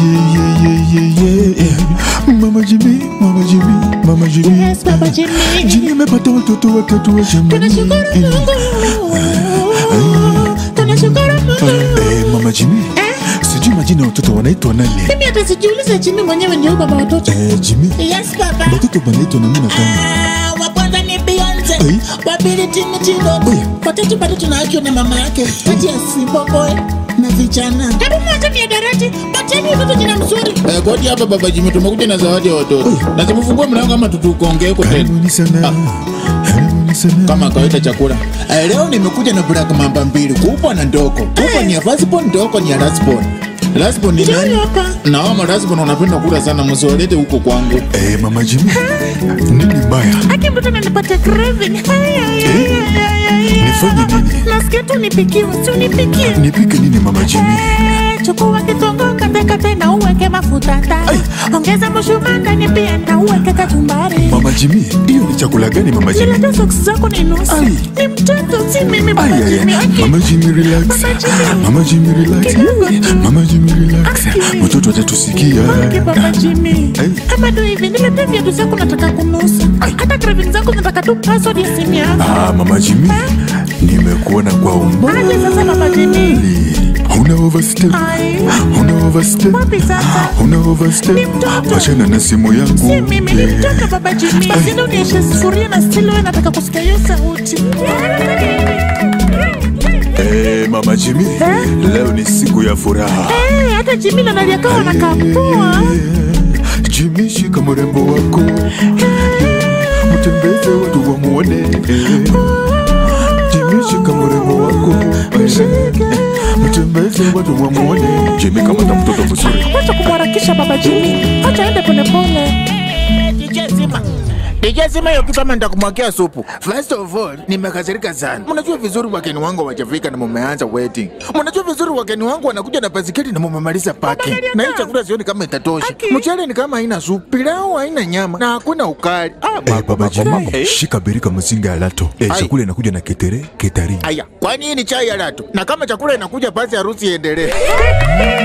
yeah, yeah, yeah, yeah, yeah. Mama Jimmy, Mama Jimmy, Mama Jimmy. Yes, Baba Jimmy. Jimmy amepata watoto watatu wa jamani. Tunashukuru Mungu. Tunashukuru Mungu. Eh, Mama Jimmy. Sijui majina ya watoto wanaitwa nani? Mimi hata sijiulize Jimmy mwenyewe ndio baba watoto. Eh, Jimmy. Yes, baba. Watoto wanaitwa nani na kama? Ah, wa kwanza ni Beyonce, Ai. wa pili Tini Tido, Ai. watatu bado tunaakiwa na mama yake kati ya Simba Boy na vijana. Hebu mwache miadarati, pateni watoto jina mzuri. Eh, kodi hapa baba Jimmy tumekuja na zawadi ya watoto. Na tumefungua mlango kama tutukuongee huko tena. Karibuni sana. Karibuni sana. Kama kawaida chakula. Eh, leo nimekuja na black mamba mbili, kubwa na ndogo. Kubwa ni ya firstborn, ndogo ni ya lastborn. Lastborn ni nani? Ndio hapa. Na wao lastborn wanapenda kula sana, msiwalete huko kwangu. Eh, Mama Jimmy. Nini mbaya? Aki mtoto ananipata craving. Hai, hai, hai, hai, hai. Nifanye nini? Nasikia tu nipikiwe, si unipikie. Nipike nini Mama Jimmy? Eh, Chukua kitungu katekate na uweke mafuta ndani. Ongeza mshumaa ndani pia na uweke kachumbari. Mama Jimmy, hiyo ni chakula gani Mama Jimmy? Zile socks zako ni nusu. Ai. Ni mtoto si mimi Ay, baba ay, Jimmy. ay. Aki. Mama Jimmy relax. Mama Jimmy. Mama Jimmy relax. Kidogo. Mama Jimmy relax. Aki. Watoto watatusikia. Okay, baba Jimmy. Ai. Kama ndio hivi niletee viatu zako nataka kunusa. Hata craving zako nataka tu password ya simu yangu. Ah, Mama Jimmy, nimekuona kwa umbali. Aje sasa baba Jimmy. Una overstep. Ai. Una overstep. Wapi sasa? Una overstep. Ni mtoto. Wachana na simu yangu. Si mimi ni Eh. mtoto baba Jimmy. Ai. Sina unieshe sufuria na still wewe nataka kusikia hiyo sauti. Eh, Mama Jimmy, leo ni siku ya furaha. Eh, hata Jimmy na Nadia kawa wanakapua. Jimmy, shika mrembo wako. Mtembeze watu wamuone. Jimmy, shika mrembo wako. Mtembeze watu wamuone. Jimmy, kamata mtoto vizuri. Wacha kumharakisha baba Jimmy. Acha aende polepole. DJ Zima. DJ Zima hiyo kitu kama nitakumwagia supu. First of all, nimekasirika sana. Mnajua vizuri wageni wangu hawajafika na mumeanza wedding. Mnajua vizuri wageni wangu wanakuja na basiketi na mumemaliza parking. Na hii chakula sioni kama itatosha. Aki. Mchele ni kama haina supu, pilau haina nyama na hakuna ukali. Ah, Eh, baba Jimmy, Eh? shika birika mzinga ya lato. Eh, Ai. chakula inakuja na ketere, ketari. Aya, kwani hii ni chai ya lato? Na kama chakula inakuja basi harusi iendelee.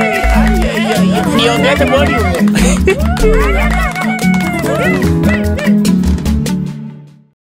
Niongeze volume.